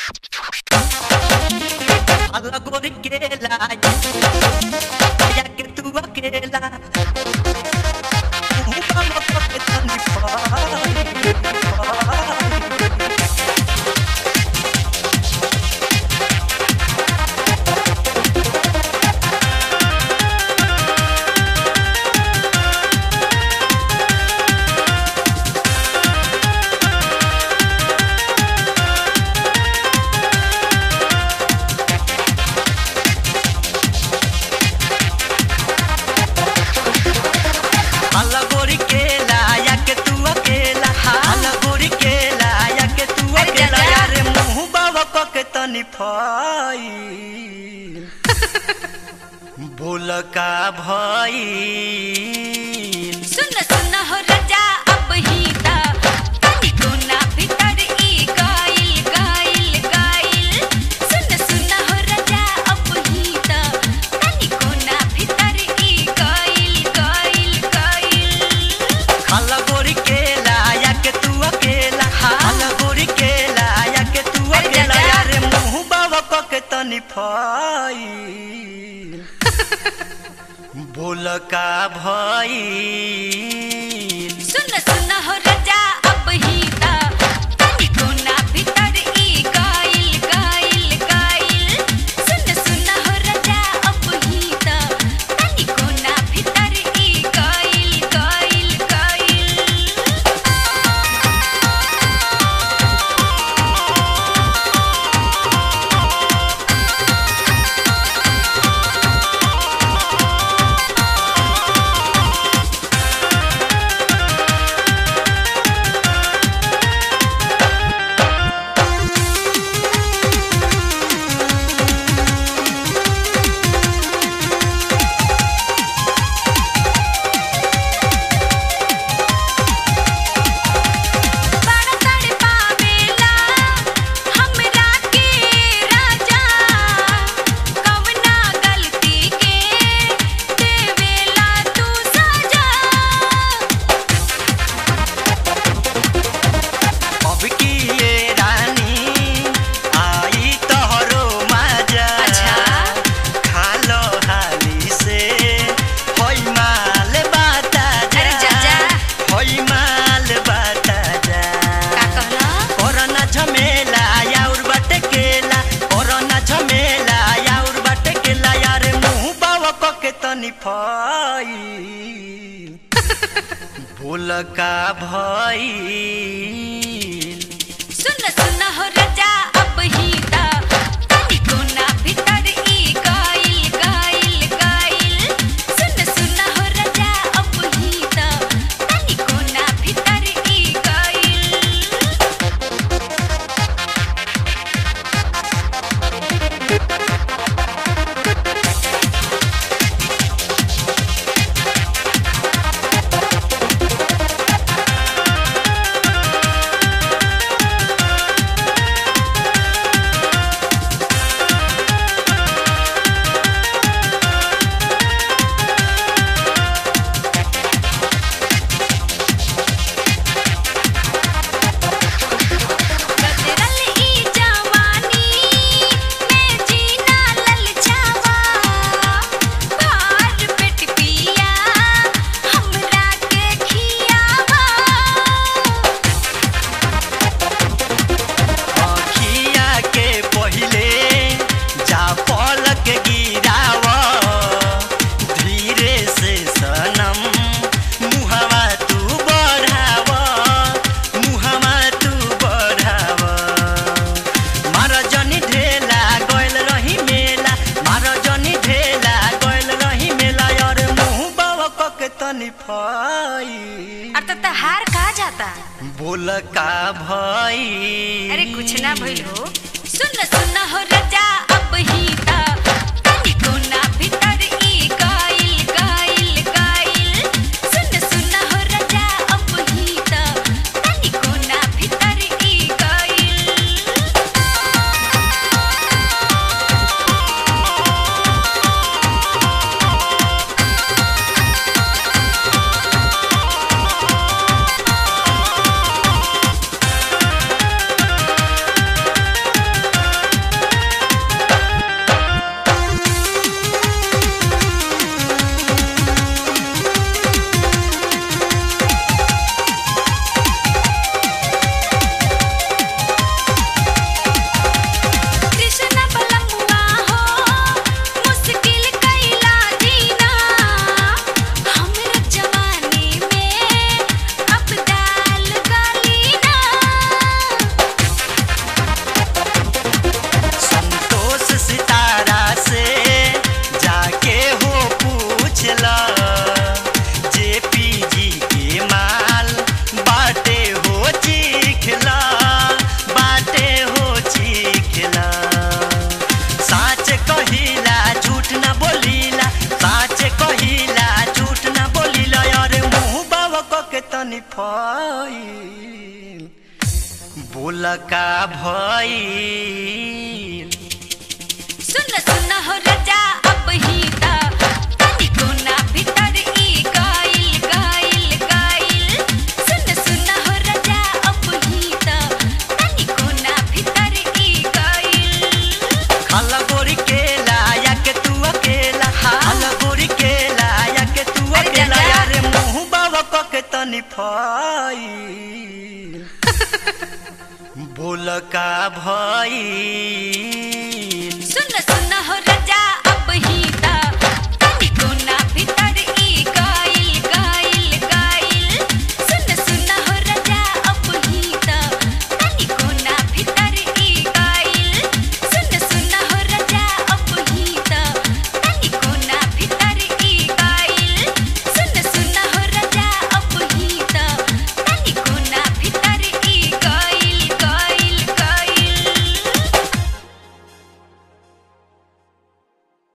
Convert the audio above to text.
Alla gorichela Ya que tú aquela Vamos a que tan Alla gorichela Ya que tú aquela Alla gorichela Ya que tú अरे aquela चाचा। यारे मुंह बाबा को के तनी फाई बोल का भाई सुन सुन हो रजा अब ही ता तनी कोना भीतर ई गाइल गाइल गाइल सुन सुन हो रजा अब ही ता तनी कोना भीतर ई गाइल गाइल गाइल खाला गोरी केला या के तू अकेला खाला गोरी केला या के तू अरे अकेला चाचा। यारे मुंह बाबा को के तनी फाई बोल का भाई सुन सुन हो रजा अब ही ता तनी कोना भीतर ई गाइल गाइल गाइल सुन सुन हो रजा अब ही ता तनी कोना भीतर ई गाइल गाइल गाइल बड़ा तड़ पावेला हमरा के राजा कवना गलती के देवेला तू सजा अब की ये रानी आई तोहरो मजा अच्छा। खालो हाली से होई माल बाता जा अरे चाचा। होई माल बाता जा का कहला कोरोना झमेला याउर बाटे केला कोरोना झमेला याउर बाटे केला यार मुंह बावा को के तनी फाई भूल का भाई सुन सुन हो रजा अब ही ता तनी कोना भीतर ई गाइल गाइल गाइल सुन सुन हो रजा अब ही ता तनी कोना भीतर ई गाइल गदरल ई जवानी मैं जीना ललचावा भार पेट पिया हमरा के खियावा अखिया के पहिले जा पलक गिराव धीरे से सनम मुहवा तू बढ़ाव मुहवा तू बढ़ाव मार जनी ढेला गइल रही मेला मार जनी ढेला गइल रही मेला और मुंह बाबा क के तनी फाई अब तो हार कहा जाता बोल का भाई अरे कुछ ना भइल हो सुन सुन हो रजा अब ही ता तनी कोना भीतर ई गाइल गाइल गाइल सुन सुन हो रजा अब ही ता तनी कोना भीतर ई गाइल बोल फइल बोल का भइल सुन सुन हो राजा अब ही ता तनिको ना भीतर ई गाइल गाइल गाइल सुन सुन हो राजा अब ही ता तनिको ना भीतर ई गाइल खाला गोरी केला या के तू अकेला खाला गोरी केला या के तू अरे अकेला दादा। यार मुंह बाबा क के तनी फइल बोल का भइल